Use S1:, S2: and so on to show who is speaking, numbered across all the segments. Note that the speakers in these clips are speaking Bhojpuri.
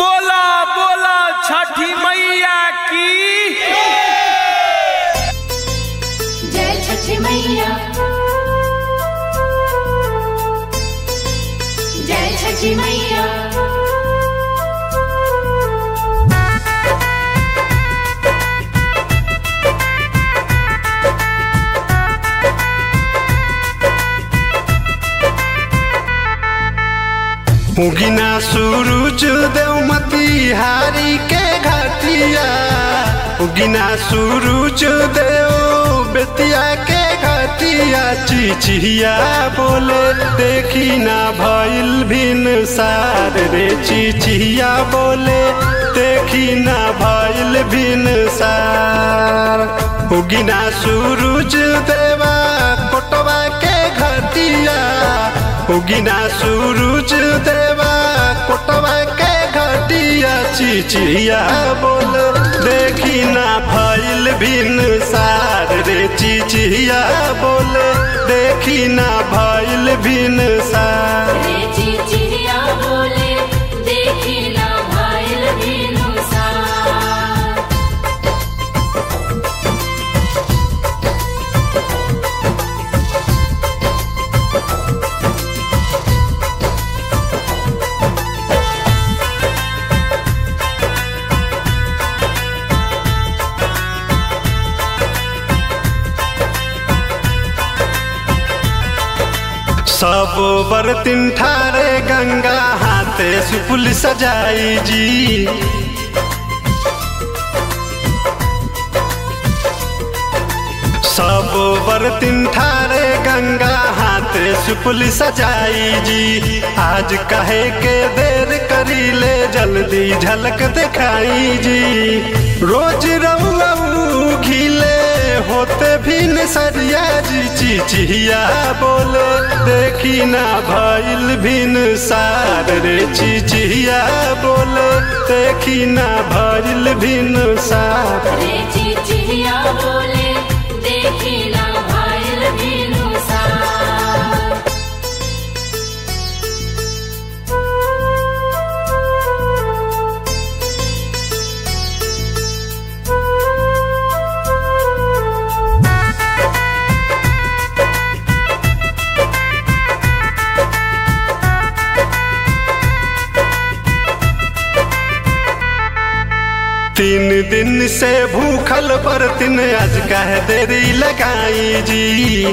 S1: बोला बोला छठी मैया की
S2: जय छठी मैया जय छठी मैया
S3: उगिना सूरज देवमती हारी के घाटिया उगिना सूरज देव बेतिया के घाटिया चिचिया बोले देखी ना भइल भिन सार रे चिचिया बोले देखी ना भइल भिन सार उगिना सूरज देवा कोटवा के घाटिया उगिना सूरज देवा कोटवा के घटिया चिचिया बोल देखी ना भइल भिन सार रे चिचिया बोल देखी ना भइल भिन सार
S2: रे चिचिया बोले देखी ना भाइल बिनु सार
S3: सब बरतिन ठारे गंगा हाथे सुपुल सजाई जी सब बरतिन ठारे गंगा हाथे सुपुल सजाई जी आज कहे के देर करी ले जल्दी झलक दिखाई जी रोज रऊ घिले होते भी न सरिया जी चिचिया बोले देखी ना भइल भिन सार रे चिचिया बोले देखी ना भइल भिन सार
S2: रे चिचिया बोले देखी ना भाइल बिनु सार
S3: तीन दिन से भूखल बरतिन आज कह देरी लगाई जी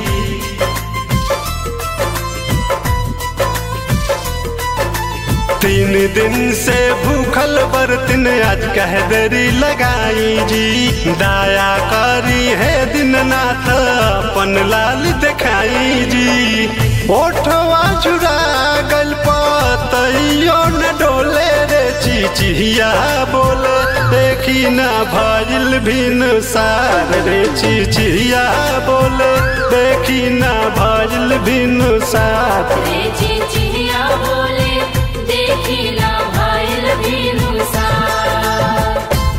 S3: तीन दिन से भूखल बरतिन आज कह देरी लगाई जी दाया करी है दीननाथ अपन लाल दिखाई जी ओठवा चुरा गल पतइयो न डोले रे चिचिया बोले देखी ना भइल भिन सार रे चिचिया बोले देखी ना भइल भिन सार
S2: रे चिचिया बोले देखी ना भाइल बिनु सार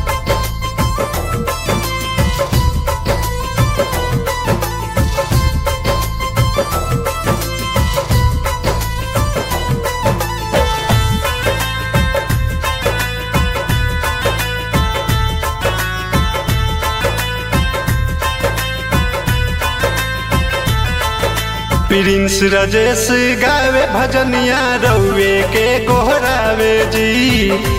S3: प्रिंस राजेश गावे भजनिया रउए के गोहरावे जी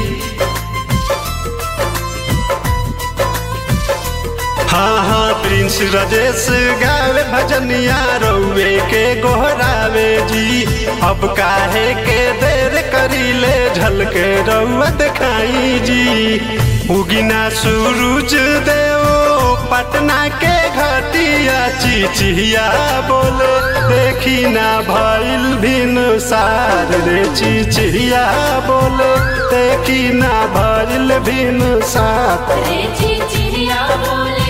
S3: हाँ हाँ प्रिंस राजेश गावे भजनिया रउए के गोहरावे जी अब काहे के देर करी ले झलके रउआ दिखाई जी उगिना सूरज देव पटना के घटिया चिचिया बोले देखी ना भइल भिन सार रे चिचिया बोले देखी ना भइल भिन सार
S2: रे चिचिया बोले